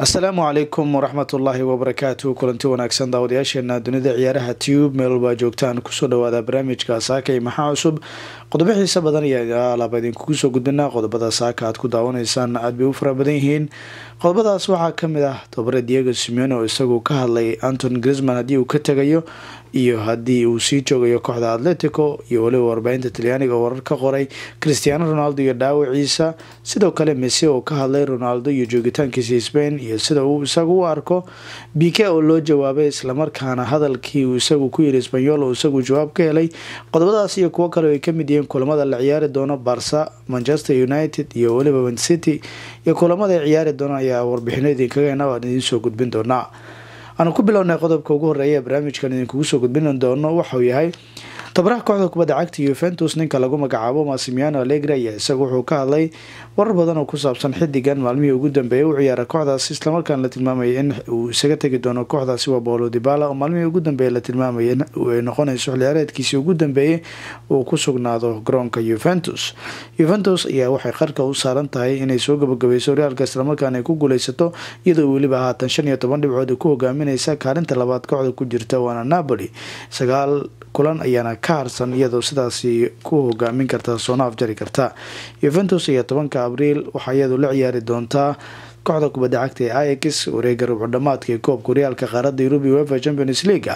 asalaamu calaykum waraxmatullaahi wabarakaatu kulanti wanaagsan daawadayaasheena dunida ciyaaraha tube meel walbaa joogtaan kusoo dhawaada barnaamijka saaka iyo maxaa cusub qodobo xiise badan ayaa alaaba idinkugu soo gudbinaa qodobada saaka aad ku daawanaysaan aad bay u fara badan yihiin qodobadaas waxaa kamid ah tobare diego simeone oo isagu ka hadlay anton grisman haddii uu ka tegayo iyo haddii uu sii joogayo kooxda atletico iyo weliba warbaahinta talyaaniga oo warar ka qoray cristiano ronaldo iyo dhaawaciisa sidoo kale mese oo ka hadlay ronaldo iyo joogitaankiisa spain iyo sida uu isagu u arko bike oo loo jawaabay islamarkaana hadalkii uu isagu ku yiri sbanyol oo isagu jawaab ka helay qodobadaas iyo kuwo kale ay kamid yihiin kulamada la ciyaari doono barsa manchester united iyo weliba mancity iyo kulamada ay ciyaari doonaan ayaa warbixino idinkaga hena aan idiin soo gudbin doonaa aanu ku bilownay qodobka ugu horeeya ee barnaamijkan idinkugu soo gudbin doono waxauu yahay tabaraha kooxda kubadda cagta yuventus ninka lagu magacaabo masimiano alegre ayaa isagu wuxuu ka hadlay warar badan oo ku saabsan xidigan maalmihii ugu dambeeyay u ciyaara kooxdaas islamarkaana la tilmaamaya in uu isaga tegi doono kooxdaasi waa bolo dibala oo maalmihii ugu dambeeyay la tilmaamaya ay noqonayso xilciyaareedkiisii ugu dambeeyay uu ku sugnaado garoonka yuventus yuventus ayaa waxay qarka u saaran tahay inay soo gabagabayso horyaalka islamarkaana ay ku guuleysato iyadoo weliba haatan shan iyo toban dhibcood ku hogaaminaysa kaalinta labaad kooxda ku jirta waana napoli sagaal kulan ayaana ka harsan iyadoo sidaasi ku hogaamin karta soona afjari karta yuventus iyo tobanka abriil waxaa iyadu la ciyaari doontaa kooxda kubadda cagta ee ix wareega rubco dhamaadka ee koobka horyaalka qaaradda yurub uefa champions leaga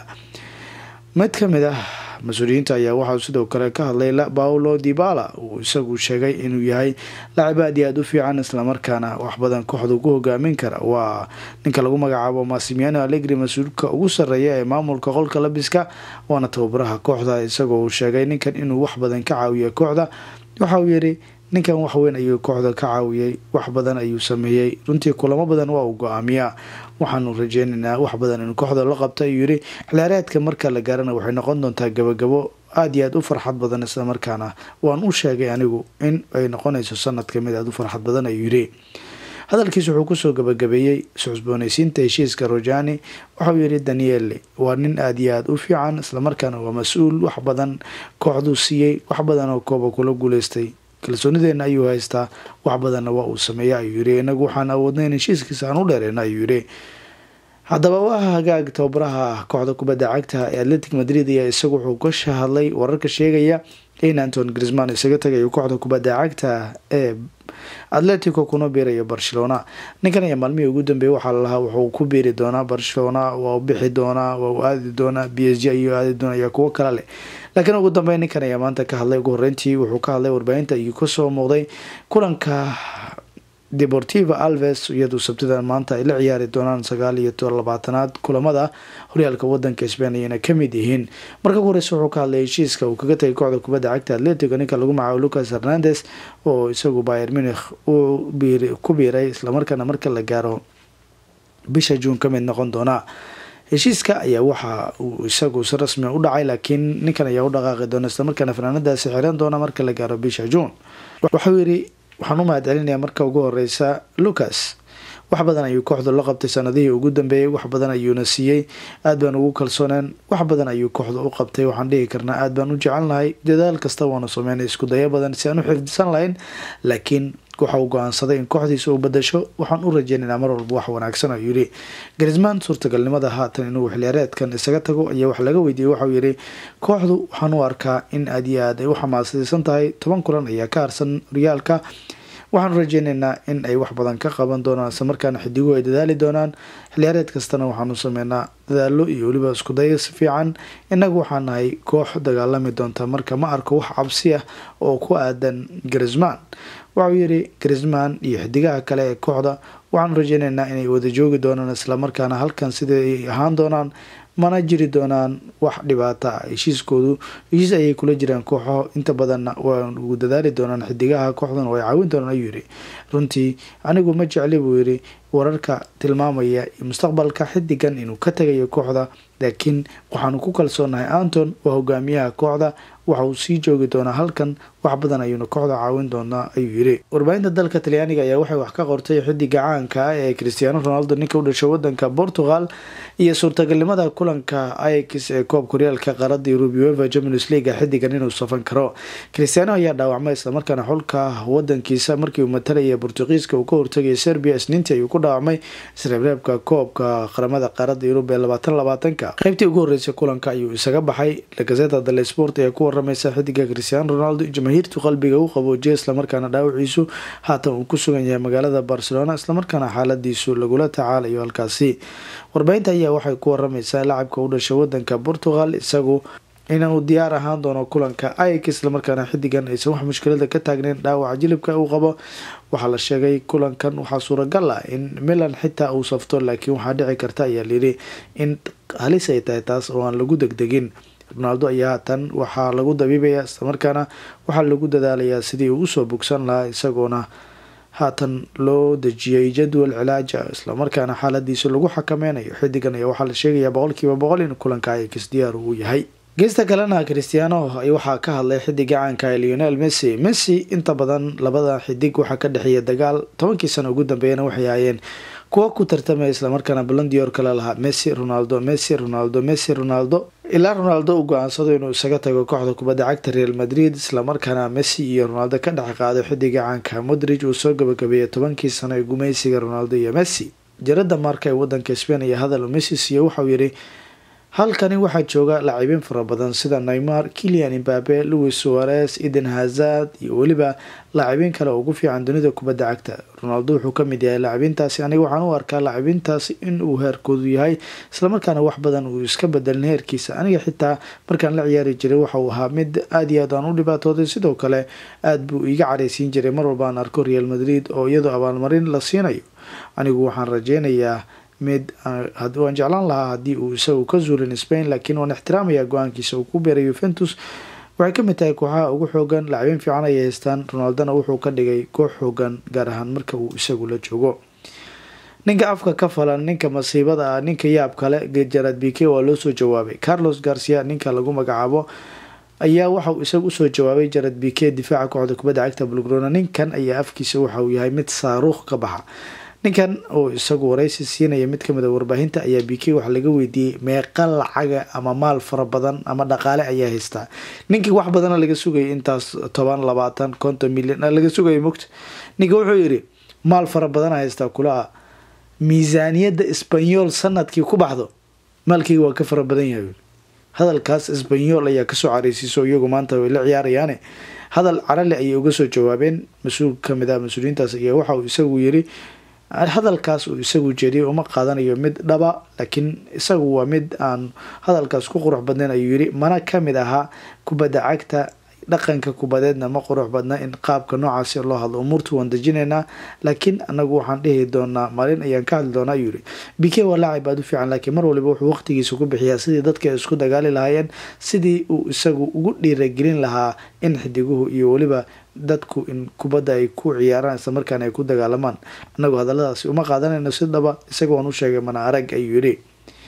mid kamid ah mas-uuliyiinta ayaa waxaa sidoo kale ka hadlay paulo dibala uu isagu sheegay inuu yahay lacib aad iyo aada u fiican islamarkaana wax badan kooxda ku hogaamin kara waa ninka lagu magacaabo masimiano alegri mas-uulka ugu sareeya ee maamulka qolka labiska waana tababaraha kooxda isagoo uu sheegay ninkan inuu wax badan ka caawiya kooxda waxa uu yiri ninkan waxweyn ayuu kooxda ka caawiyay wax badan ayuu sameeyey runtii kulamo badan waa uu go-aamiyaa waxaanu rajeynaynaa wax badan in kooxda la qabta ayuu yiri xilciyaareedka marka la gaarana waxay noqon doontaa gabagabo aada iyo aada u farxad badan islamarkaana waan u sheegay anigu in ay noqonayso sanad kamid aada u farxad badan ayuu yiri hadalkiis wuxuu kusoo gabagabeeyey susbooneysiinta heshiiska rojani waxauu yiri daniele waa nin aada iyo aada u fiican islamarkaana waa mas-uul wax badan kooxduu siiyey wax badan oo kooba kula guuleystay kalsoonideena ayuu haystaa wax badanna waa uu sameeya ayuu yiri inagu waxaan awoodnay in heshiiskiisa aan u dheereyna ayuu yiri haddaba waa hagaag tababaraha kooxda kubadda cagta ee atletic madrid ayaa isagu wuxuu ka shahadlay wararka sheegaya in anton grisman isaga tagayo kooxda kubadda cagta ee atletico kuna biirayo barcelona ninkan ayaa maalmihii ugu dambeeyay waxaa lalahaa wuxuu ku biiri doonaa barcelona waa bixi doonaa waa u aadi doonaa b s g ayuu aadi doonaya kuwo kale leh laakiin ugu dambeyn ninkan ayaa maanta ka hadlay ugu horeyntii wuxuu ka hadlay warbaahinta ayuu kasoo muuqday kulanka deportiva alves iyadoo sabtidan maanta ay la ciyaari doonaan sagaal iyo labaatanaad kulamada horyaalka wadanka spain ayayna kamid yihiin marka ugu horeysa wuxuu ka hadlay heshiiska uu kaga tagay kooxda kubadda cagta atletico ninka lagu magacaabo lucas hernandes oo isagu bayer munich uu ku biiray islamarkaana marka la gaaro bisha juun kamid noqon doona heshiiska ayaa waxa uu isagu si rasmi u dhacay laakiin ninkan ayaa u dhaqaaqi doona islamarkaana fanaanadaasi xiran doona marka la gaaro bisha juun waxau yiri waxaan u mahad celinayaa marka ugu horeysa lucas wax badan ayuu kooxdu la qabtay sanadihii ugu dambeeyey wax badan ayuuna siiyey aad baan ugu kalsooneen wax badan ayuu kooxda u qabtay waxaan dhihi karnaa aad baan u jecelnahay dadaal kasta waanu sameynay isku dayo badan si aan u xifdisan lahayn laakiin waxa uu go-aansaday in kooxdiisa uu badasho waxaan u rajeynaynaa mar walba wax wanaagsan ayuu yiri grisman suurtagalnimada haatan inuu xilciyaareedkan isaga tago ayaa wax laga weydiiyey waxauu yiri kooxdu waxaan u arkaa in aad iyo aad ay u xamaasadaysan tahay toban kulan ayaa ka harsan horyaalka waxaanu rajeynaynaa in ay wax badan ka qaban doonaan isla markaana xidiguhu ay dadaali doonaan xilciyaareed kastana waxaanu sameynaa dadaalo iyo weliba isku dayo si fiican innagu waxaa nahay koox dagaalami doonta marka ma arko wax cabsi ah oo ku aadan grisman waxauu yiri grisman iyo xidigaha kale ee kooxda waxaanu rajeynaynaa inay wada joogi doonaan islamarkaana halkan sida ay ahaan doonaan mana jiri doonaan wax dhibaata ah heshiiskoodu heshiis ayay kula jiraan kooxo inta badanna waa ugu dadaali doonaan xidigaha kooxdan oo ay caawin doonaan ayuu yiri runtii anigu ma jecli buu yiri wararka tilmaamaya mustaqbalka xidigan inuu ka tagayo kooxda laakiin waxaanu ku kalsoonahay anton waa hogaamiyaha kooxda waxa uu sii joogi doonaa halkan wax badan ayuuna kooxda caawin doonaa ayuu yiri warbaahinta dalka talyaaniga ayaa waxay wax ka qortay xidiga caanka ah ee cristiano ronaldo ninka u dhashay wadanka portugal iyo suurtagalnimada kulanka ix ee koobka horyaalka qaarada yurub uefa champions league xidigan inuu safan karo cristiano ayaa dhaawacmay islamarkaana xulka wadankiisa markii uu matalaya bortugiiska uu ka hortagaya serbia isniintii ayuu ku dhaawacmay isreebreebka koobka qaramada qaaradda yurub ee labaatan labaatanka qeybtii ugu horreysay kulanka ayuu isaga baxay lagazeta dale sport ayaa ku waramaysa xidiga cristiano ronaldo jamaahiirtu qalbiga u qaboojiya islamarkaana dhaawaciisu haatan uu ku sugan yahay magaalada barcelona islamarkaana xaaladiisu lagula tacaalayo halkaasi warbaahinta ayaa waxay ku waramaysaa lacabka u dhashay wadanka portugal isagu inuu diyaar ahaan doono kulanka ik islamarkaana xidigan aysan wax mushkilada ka taagneyn dhaawaca jilibka uu qabo waxaa la sheegay kulankan waxaa suuragal ah in milan xitaa uu safto laakiin waxaa dhici karta ayaa layidhi in halis ay tahay taas oo aan lagu degdegin ronaldo ayaa haatan waxaa lagu dabiibaya islamarkaana waxaa lagu dadaalayaa sidii uu usoo bogsan lahaa isagoona haatan loo dejiyay jadwal cilaaja islamarkaana xaaladiisa lagu xakameynayo xidigan ayaa waxaa la sheegayaa boqolkiiba boqol in kulanka ikis diyaar uu yahay geesta kalena cristiano waxaa ka hadlay xidiga caanka ee leonel messi messi inta badan labada xidig waxaa ka dhexeeya dagaal tobankii sano ugu dambeeyana waxay ahaayeen kuwa ku tartamaya islamarkaana balondior kale lahaa messi ronaldo messi ronaldo messi ronaldo ilaa ronaldo uu go-aansado inuu isaga tago kooxda kubadda cagta real madrid islamarkaana messi iyo ronaldo ka dhex qaado xidiga caanka modrig uu soo gabagabeeyay tobankii sano ee gumaysiga ronaldo iyo messi jarada marka ee wadanka spain iyo hadal messi siiyo waxauu yidhi halkani waxaa jooga lacibiin fara badan sida neymar kilian imbabe louis suarez eden hazard iyo weliba laacibiin kale ugu fiican dunida kubadda cagta ronaldo wuxuu kamid yahay laacibiintaasi aniga waxaan u arkaa laacibiintaasi inuu heerkoodu yahay islamarkaana wax badan uu iska bedelin heerkiisa aniga xitaa markaan la ciyaari jiray waxauu ahaa mid aada iyo aad aan u dhibaatooday sidoo kale aada buu iga careysiin jiray mar walba aan arko real madrid oo iyadoo abaalmarin la siinayo anigu waxaan rajeynayaa mid waan jeclaan lahaa haddii uu isagu ka zuulin spain laakiin waan ixtiraamaya go-aankiisa uu ku beeray yuventus waxay kamid tahay kooxaha ugu xoogan lacabiin fiican ayay haystaan ronaldona wuxuu ka dhigay koox xoogan gaar ahaan marka uu isagu la joogo ninka afka ka falan ninka masiibada ah ninka yaab kale jarad bike waa loo soo jawaabay carlos garcia ninka lagu magacaabo ayaa waxauu isagu usoo jawaabay jarad bike difaaca kooxda kubadda cagta bulgrona ninkan ayaa afkiisa waxauu yahay mid saaruuq ka baxa ninkan oo isagu waraysi siinaya mid kamid a warbaahinta ayaa b k waxaa laga weydiiyey meeqa lacaga ama maal fara badan ama dhaqaale ayaa haystaa ninkii wax badana laga sugayay intaas toban labaatan konton milyan laga sugaya mogta ninka wuxuu yidhi maal fara badana haystaa kulaa miisaaniyadda sbanyol sanadkii ku baxdo maalkeyga waa ka fara badan yahay hadalkaas sbanyol ayaa kasoo careysiiso iyagu maanta way la ciyaarayaane hadal carale ayay uga soo jawaabeen mas-uul kamid ah mas-uuliyiintaas ayaa waxa uu isagu yiri hadalkaas uu isagu jeediyay uma qaadanayo mid dhaba laakiin isagu waa mid aan hadalkaas ku qurux badnayn ayuu yiri mana kamid ahaa kubadda cagta dhaqanka kubadeedna ma qurux badna in qaabka noocaasi loo hadlo umuurtu waan dejinaynaa laakiin anagu waxaan dhihi doonaa maalin ayaan ka hadli doonaa ayuu yiri b k waa laacib aada u fiican laakiin mar waliba wuxuu waqtigiisa ku bixiyaa sidii dadka isku dagaali lahaayeen sidii uu isagu ugu dhiiragelin lahaa in xidiguhu iyo weliba dadku in kubadda ay ku ciyaaraan isla markaana ay ku dagaalamaan anagu hadaladaasi uma qaadanayno si dhaba isaga waan u sheegay mana arag ayuu yidhi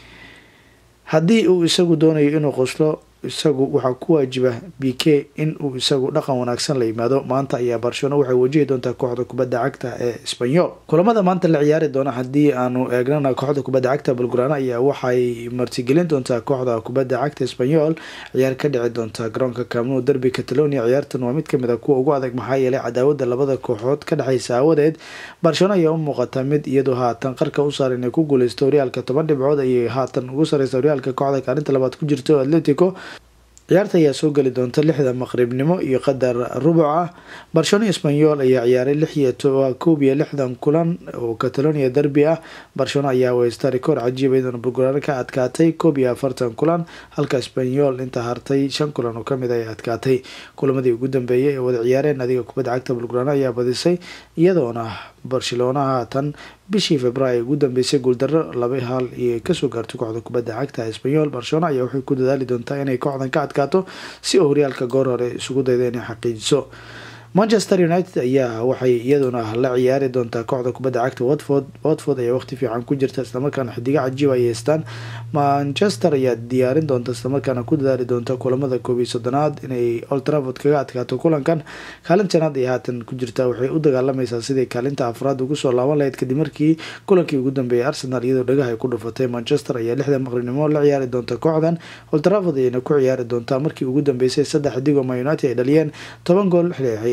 haddii uu isagu doonayo inuu qoslo isagu waxaa ku waajiba b k in uu isagu dhaqan wanaagsan la yimaado maanta ayaa barcelona waxay wajihi doontaa kooxda kubadda cagta ee sbanyol kulamada maanta la ciyaari doona haddii aanu eegnana kooxda kubadda cagta bulgurana ayaa waxay martigelin doontaa kooxda kubadda cagta sbanyol ciyaar ka dhici doonta garoonka camnu derby catalonia ciyaartan waa mid kamid a kuwa ugu adag maxaa yeelay cadaawada labada kooxood ka dhexeysa aawadeed barcelona ayaa u muuqata mid iyadoo haatan qarka u saar inay ku guuleysto horyaalka toban dhibcood ayay haatan ugu sareysa horyaalka kooxda kaalinta labaad ku jirto atletico ciyaarta ayaa soo geli doonta lixda maqribnimo iyo qadar rubuc ah barcelona sbanyol ayaa ciyaaray lix iyo koob iyo lixdan kulan oo catalonia derby ah barcelona ayaa weysta rikoor cajiiba iyadoona bulgurano ka adkaatay koob iyo afartan kulan halka sbanyol inta hartay shan kulan oo kamid ay adkaatay kulamadii ugu dambeeyay ee wada ciyaareen adiga kubadda cagta bulgurano ayaa badisay iyadoona barcelona haatan bishii februaayo ugu dambeysay guuldaro laba hal iyo kasoo gaartay kooxda kubadda cagta sbanyol barcelona ayaa waxay ku dadaali doontaa inay kooxdan ka adkaato si oo horyaalka goor hore isugu dayda inay xaqiijiso manchester united ayaa waxay iyaduna la ciyaari doontaa kooxda kubadda cagta watford watford ayaa waqti fiican ku jirta islamarkaana xidigo cajiib ay haystaan manchester ayaa diyaarin doonta islamarkaana ku dadaali doonta kulamada koob iyo soddonaad inay oltraford kaga adkaato kulankan kaalintanaad ay haatan ku jirta waxay u dagaalamaysaa sidai kaalinta afraad ugu soo laaban lahayd kadib markii kulankii ugu dambeeyay arsenal iyadoo dhagaha ay ku dhufatay manchester ayaa lixda maqribnimo la ciyaari doonta kooxdan oltraford ayayna ku ciyaari doontaa markii ugu dambeysay saddex xidigo ma united ay dhaliyeen toban gool xilay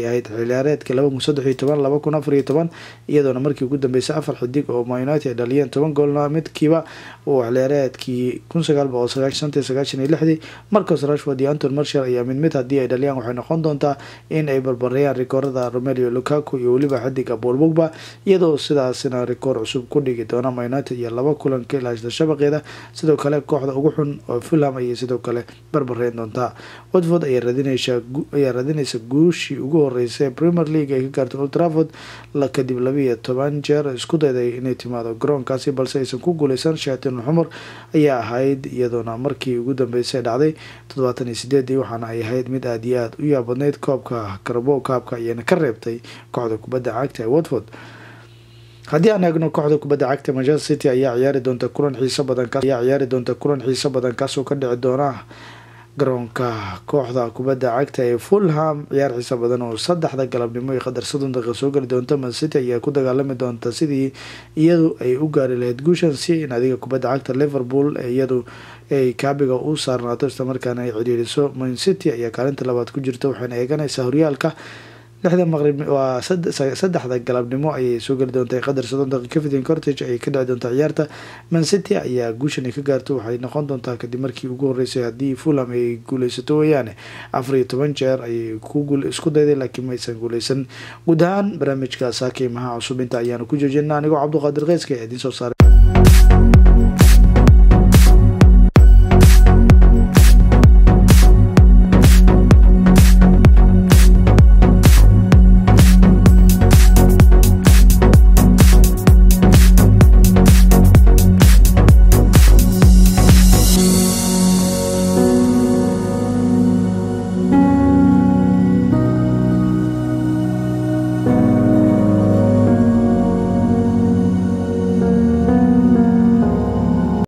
ahayd xiliyaareedka laba kun saddex iyo toban laba kun afar iyo toban iyadoona markii ugu dambeysay afar xidig oo man united ay dhaliyeen toban goolna midkiiba uu xiliyaareedkii kun sagaal boqol sagaashan shantii sagaashan iyo lixdii marcos rashford iyo anton marshall ayaa mid mid haddii ay dhaliyaan waxay noqon doontaa in ay barbareeyaan rikoorada romelio lukaku iyo weliba xidiga paul bogba iyadoo sidaasina rikoor cusub ku dhigi doona man united iyo laba kulan ka ilaashada shabaqeeda sidoo kale kooxda ugu xun oo fulham ayay sidoo kale barbareyn doontaa watford ayaa raadinaysa guushii ugu horeysay premier league ay ka gaartay old trafford kadib labiiyo toban jeer isku dayday inay timaado garoonkaasi balse aysan ku guuleysan shaatin xumar ayaa ahayd iyadoona markii ugu dambeysay dhacday toddobaatan iyo sideedii waxaana ay ahayd mid aada iyo aada u yaabadneyd koobka karabo kaabka ayayna ka reebtay kooxda kubadda cagta ee watford haddii aan eegno kooxda kubadda cagta manchester city ayaa ciyaari doonta kulan xiiso badan ayaa ciyaari doonta kulan xiiso badan kaasoo ka dhici doona garoonka kooxda kubadda cagta ee fulham ciyaar xiisa badan oo saddexda galabnimo iyo qadar soddon daqiiqa soo geli doonta man city ayaa ku dagaalami doonta sidii iyadu ay u gaari lahayd guushan si in adiga kubadda cagta liverpool iyadu ay kaabiga u saarnaato islamarkaana ay cidhiiriso man city ayaa kaalinta labaad ku jirta waxayna eeganaysaa horyaalka lixda maqrib waa saddexda galabnimo ayay soo geli doonta qadar soddon daqiiqa cafetin cortage ayay ka dhici doontaa ciyaarta man city ayaa guushan ay ka gaarto waxay noqon doontaa kadib markii ugu horeysay haddii fulham ay guuleysato weeyaane afar iyo toban jeer ayay isku dayday laakiin maysan guuleysan guud ahaan barnaamijka saakay maha cusub inta ayaanu ku joojina anigoo cabduqaadir keyska ee idiin soo saaray